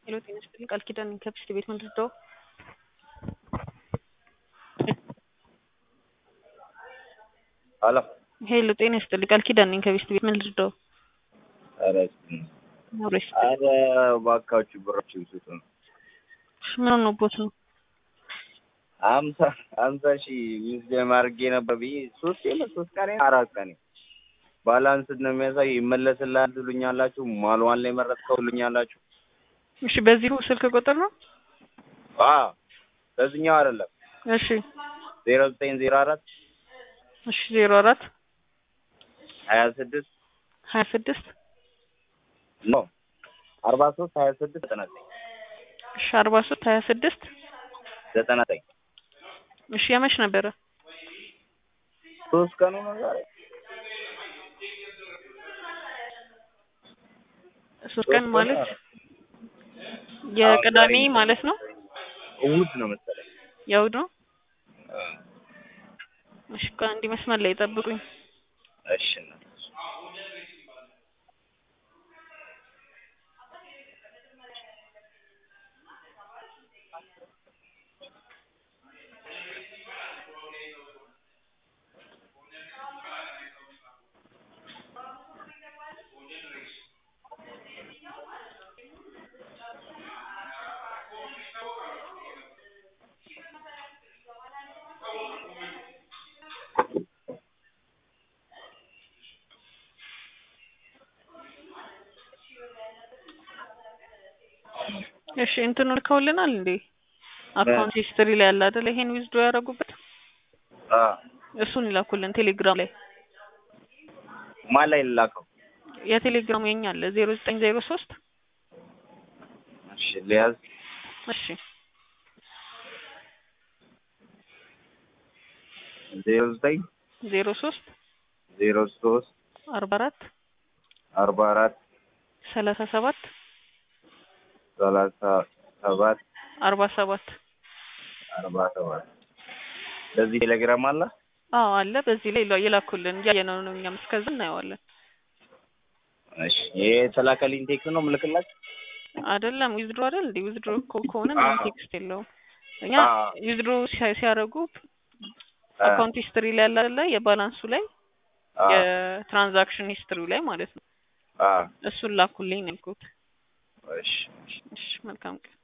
ሄሎ ጤና ይስጥልኝ ቃል ኪዳን ከብስት ቤት ምንድን ነው? ሄሎ ሄሎ ጤና ይስጥልኝ ቃል ኪዳን ነኝ ከብስት ቤት ምንድን ነው? ኧረ አብሮ ይስጥልኝ። ኧረ እባካችሁ ብራችሁ ስጡ ነው። ምን ሆኖቦት ነው? አምሳ አምሳ ሺህ ሚዝደም አድርጌ ነበር ብዬ ሶስት የለ ሶስት ቀን አራት ቀን ባላንስ ነው የሚያሳይ ይመለስልሃል ትሉኛላችሁ። ማልዋን ላይ መረጥከው ትሉኛላችሁ። እሺ በዚሁ ስልክ ቁጥር ነው? አዎ በዚህኛው አይደለም እሺ ዜሮ ዘጠኝ ዜሮ አራት እሺ ዜሮ አራት ሀያ ስድስት ሀያ ስድስት ኖ አርባ ሶስት ሀያ ስድስት ዘጠና ዘጠኝ እሺ አርባ ሶስት ሀያ ስድስት ዘጠና ዘጠኝ እሺ የመች ነበረ? ሶስት ቀኑ ነው ዛሬ ሶስት ቀን ማለት የቅዳሜ ማለት ነው? እሑድ ነው መሰለኝ። የእሑድ ነው? እሺ ቆይ አንዴ መስመር ላይ ጠብቁኝ። እሺ እናት እሺ እንትኑ ልከውልናል እንዴ? አካውንት ሂስትሪ ላይ ያለ አይደል? ይሄን ዊዝድሮ ያደረጉበት አ እሱን ይላኩልን ቴሌግራም ላይ። ማን ላይ ልላከው? የቴሌግራም የኛ አለ ዜሮ ዘጠኝ ዜሮ ሶስት እሺ ሊያዝ እሺ ዜሮ ዘጠኝ ዜሮ ሶስት ዜሮ ሶስት አርባ አራት አርባ አራት ሰላሳ ሰባት ሰላሳ ሰባት አርባ ሰባት አርባ ሰባት በዚህ ቴሌግራም አለ። አዎ አለ። በዚህ ላይ ይላ- ይላኩልን እያየነው ነው። እኛም እስከዛ እናየዋለን። እሺ ይሄ የተላከልኝ ቴክስት ነው ምልክላችሁ? አይደለም ዊዝድሮ አይደል እንዴ? ዊዝድሮ እኮ ከሆነ ምንም አዎ። ቴክስት የለውም። እኛ አዎ። ዊዝድሮ ሲያደርጉ አ አካውንት ሂስትሪ ላይ ያለ አይደለ? የባላንሱ ላይ አ የትራንዛክሽን ሂስትሪው ላይ ማለት ነው። አ እሱን ላኩልኝ ነው ያልኩት። እሺ እሺ መልካም ቀን።